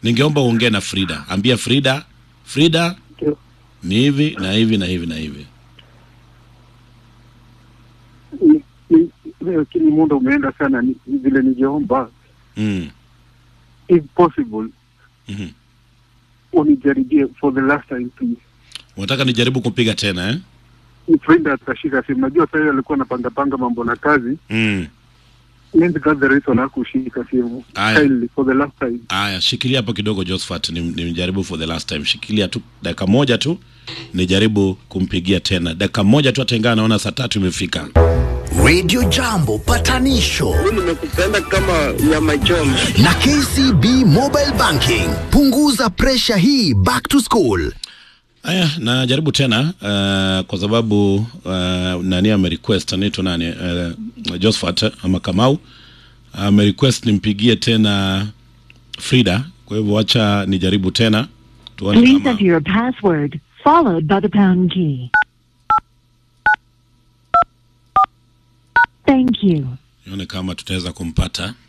ningeomba uongee na Frida, ambia Frida, Frida Ndio. ni hivi na hivi na hivi na hivi. Ni- ni- lakini muda umeenda sana, ni ni vile ningeomba Mm. if possible Mhm. unijaribie for the last time please. Unataka nijaribu kumpiga tena eh? Ni Frida atashika simu. Najua sasa alikuwa anapanga panga mambo na kazi. Mm. Maybe that's the reason hakushika simu. Aya. Kindly for the last time. Aya, shikilia hapo kidogo Josephat, ni- nimjaribu for the last time. Shikilia tu dakika moja tu, nijaribu kumpigia tena dakika moja tu, atengana. Naona saa tatu imefika. Radio Jambo patanisho nimekupenda kama nyama choma. na KCB Mobile Banking. Punguza presha hii back to school. Aya, najaribu tena uh, kwa sababu uh, nani amerequest anaitwa nani uh, Josephat ama Kamau amerequest nimpigie tena Frida. Kwa hivyo wacha nijaribu tena tuone Please kama enter your password, followed by the pound key. Thank you. nione kama tutaweza kumpata.